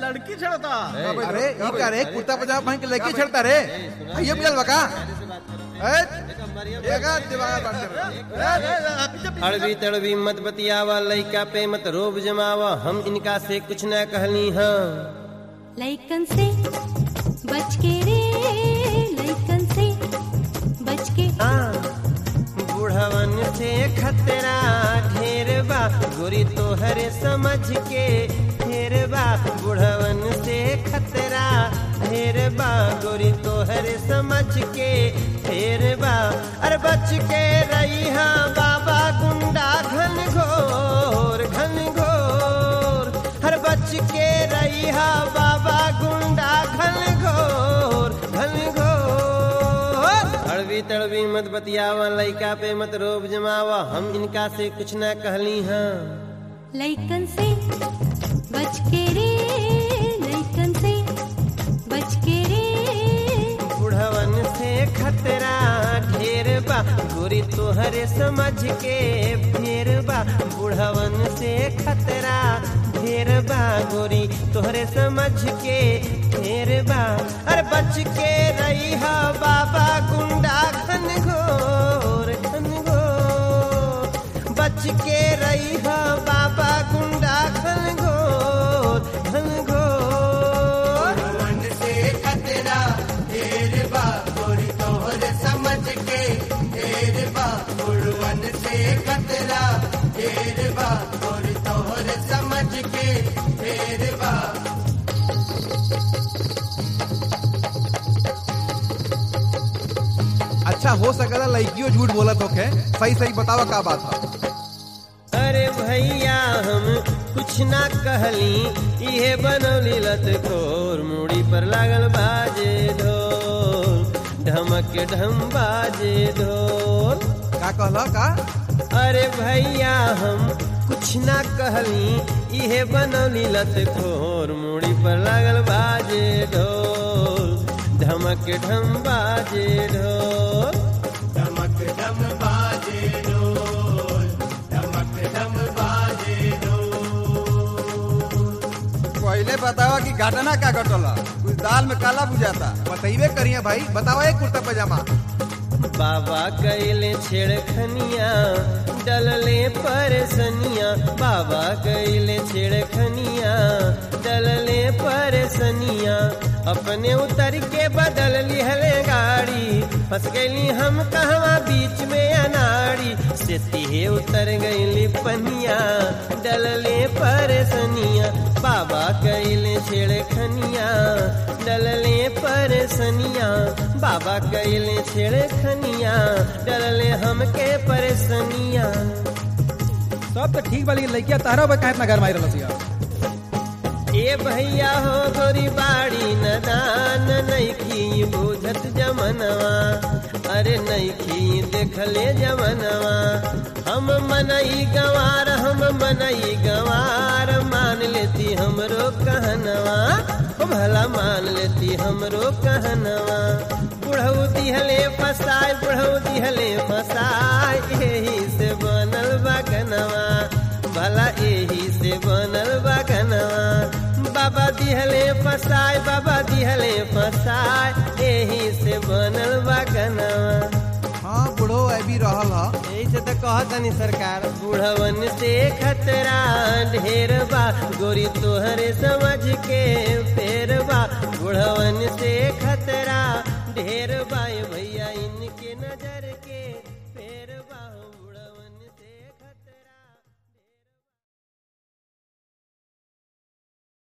लड़की छड़ता अरे ये क्या रे कुर्ता पजामा पहन के लड़की छड़ता रे ये मिलल बका ए एगा दिमाग बात कर रहा अड़बी तड़बी मत बतियावा लइका पे मत रोब जमावा हम इनका से कुछ न कहली हाँ लइकन से बच के रे लइकन से बच के हाँ, बुढ़वन से खतरा ढेर बा गोरी तोहरे समझ के ढेर बा बुढ़वन से खतरा ढेर बा गोरी तोहरे समझ के ढेर बा अरे बच के रही हाँ बाबा गुंडा घन घोर घन घोर हर बच के रही हाँ बाबा गुंडा घन घोर घन घोर अड़बी तड़बी मत बतियावा लइका पे मत रोब जमावा हम इनका से कुछ न कहली हाँ लइकन से बच के रे लइकन से बच के रे बुढ़वन से खतरा ढेर बा गोरी तोहरे समझ के फेर बा बुढ़वन से खतरा ढेर बा गोरी तोहरे समझ के फेर बा अरे बच के रही हा बाबा गुंडा घन घोर घन घोर बच के रही हा बाबा गुंडा घन घोर घन घोर मन से खतरा ढेर बा गोरी तोहर समझ के ढेर बा गुड़वन से खतरा ढेर बा गोरी तोहर समझ के ढेर बा अच्छा हो सकला लड़कियों झूठ बोलत होखे सही सही बतावा का बात है अरे भैया हम कुछ ना कहली इहे बनौली लत खोर मुड़ी पर लागल बाजे ढोल ढमक ढम बाजे ढोल का कहला का अरे भैया हम कुछ ना कहली इहे बनौली लत खोर मुड़ी पर लागल बाजे ढोल धमक ढम बाजे ढोल धमक धम बाजे ढोल धमक धम बाजे ढोल पहले बतावा कि घटना का घटला कुछ दाल में काला बुझाता बताइबे करिए भाई बतावा एक कुर्ता पजामा बाबा कैले छेड़खनिया डलले परेसनिया बाबा कैले छेड़खनिया डलले परेसनिया अपने उतर के बदल लिहले गाड़ी फंस गईली हम कहवा बीच में अनाड़ी से तिहे उतर गईली पनिया डलले परेसनिया बाबा कैले छेड़खनिया डलले परेसनिया बाबा कैले छेड़खनिया डलले हमके परेसनिया सब तो ठीक वाली लड़किया तारा बा काहे इतना घर मार रहा ए भैया हो गोरी बाड़ी नदान नैखी बुझत जमनवा अरे नैखी देखले जमनवा हम मनई गवार हम मनई गवार मान लेती हमरो कहनवा ओ भला मान लेती हमरो कहनवा बुढ़ऊ दिहले फसाए बुढ़ऊ दिहले फसाए एही से बनल बगनवा भला एही से बनल बगनवा बाबा दिहले फसाए बाबा दिहले फसाए एही से बनल बगनवा हाँ बुढ़ो अभी रहल हा ऐसे तो कहतनी सरकार बुढ़वन से खतरा ढेर बा गोरी तोहरे समझ के फेर बा बुढ़वन से खतरा ढेर बा ए भैया इनके नजर के